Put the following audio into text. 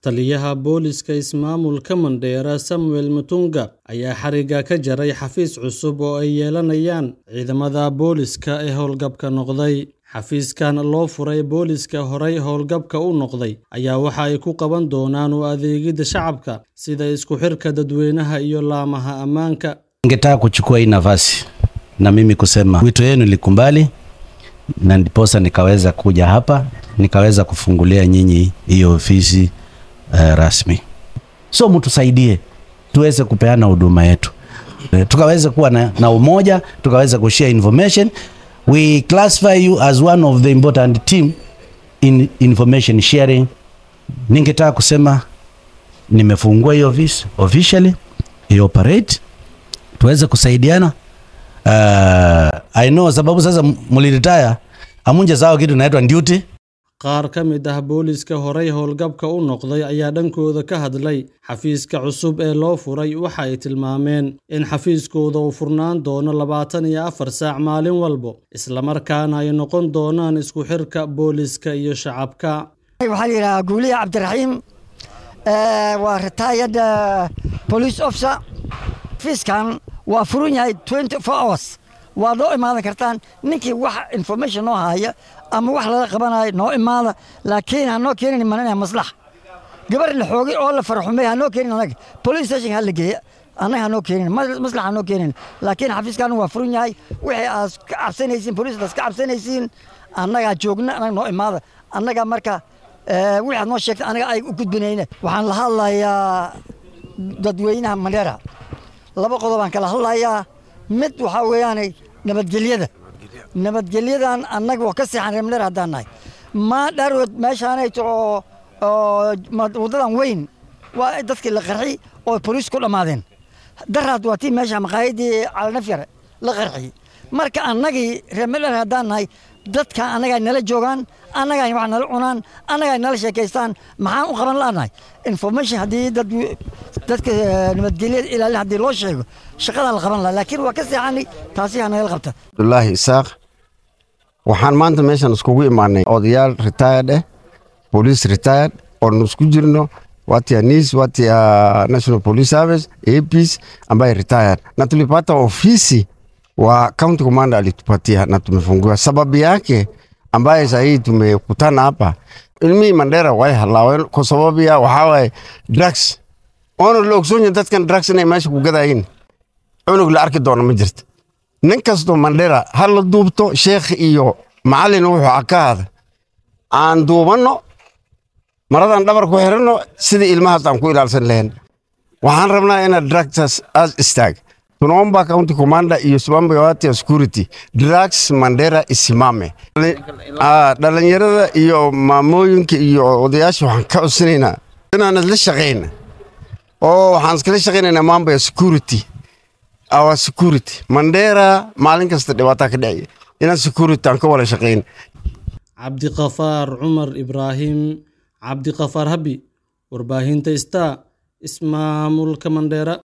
Taliyaha booliska ismaamulka Mandera Samuel Mutunga ayaa xariga ka jaray xafiis cusub oo ay yeelanayaan ciidamada booliska ee howlgabka noqday. Xafiiskan loo furay booliska horay howlgabka u noqday ayaa waxa ay ku qaban doonaan u adeegidda shacabka sida isku xirka dadweynaha iyo laamaha ammaanka. Ningetaka kuchukua hii nafasi na mimi kusema wito yenu likumbali, na ndiposa nikaweza kuja hapa nikaweza kufungulia nyinyi hiyo ofisi uh, rasmi. So mtusaidie tuweze kupeana huduma yetu, Eh, tukaweze kuwa na, na umoja, tukaweze kushare information. We classify you as one of the important team in information sharing. Ningetaka kusema nimefungua hiyo office officially, ioperate tuweze kusaidiana. Uh, I know sababu sasa mliretire amunje sawa kitu inaitwa duty. Qaar ka mid ah booliska horay howlgabka u noqday ayaa dhankooda ka hadlay xafiiska cusub ee loo furay waxa ay tilmaameen in xafiiskooda uu furnaan doono labaatan iyo afar saac maalin walbo islamarkaana ay noqon doonaan isku xirka booliska iyo shacabka. waxaa la yidhahaa guuliye cabdiraxiim Eh, waa retired eh, police officer fiiskan waa furan yahay 24 hours waad noo imaadan kartaan ninkii wax information noo haya ama wax lala qabanayo noo imaada laakiin ha noo keenin manana maslax gabar la xoogay oo la farxumay ha noo keenin anaga police station ha la geeya annaga ha noo keenin mas- maslax ha noo keenin laakiin xafiiskan waa furan yahay wixii aad ka cabsanaysiin police ka cabsanaysiin annagaa joogna annaga noo imaada annaga marka eh, wixii aad noo sheegtay anaga ay u gudbinayna waxaan la hadlayaa dadweynaha mandheera laba qodob aan kala hadlayaa mid waxaa weeyaane nabadgelyada nabadgelyadan annaga waa ka seexan reer mandheera haddaan nahay maa dharood meeshaanayto oo oo ma- waddadan weyn waa dadkii la qarxi oo boliis ku dhammaadeen daraad waa tii meesha maqaayadii calanafyar la qarxiyey marka annagii reer mandheera haddaan nahay dadka annagaa nala joogaan annagaa wax nala cunaan annagaa nala sheekaystaan maxaan u qaban la'nahay information haddii dad dadka eh, nabadgelyada ilaalin haddii loo sheego shaqadan la qaban lahaa laakiin waa ka seexanay taasi ha nagala qabta abdullaahi isaaq waxaan maanta meeshan iskugu imaanay odayaal retired eh police retired oonu isku jirno watia nis watia national police service apis ambaye retired na tulipata ofisi wa county commander alitupatia na tumefungua sababu yake ambaye sahii tumekutana hapa ilmihii mandera way halaaween kwa sababu ya waxaawaye drugs oona la ogsoonyahay dadkan drugs inay meesha ku gadayin cunug la arki doono ma jirta nin kastoo mandhera ha la duubto sheekh iyo macallin wuxuu akaada aan duubanno maradan dhabar ku xiranno sidii ilmahaas aan ku ilaalsan lahayn waxaan rabnaa inaad drugsas aas istaag tunaomba county commander iyo simambo yote ya security drugs mandera isimame Ah, dhalinyarada iyo maamooyinka iyo odayaasha waxaan ka codsanaynaa inaan isla shaqayna oo waxaan iskala shaqaynaynaa mambo ya security our security mandera maalin kasta dhibaataa ka dhacaya inaan security aan ka wada shaqayn Cabdiqafaar Cumar Ibraahim Cabdiqafaar Habi warbaahinta Star ismaamulka Mandera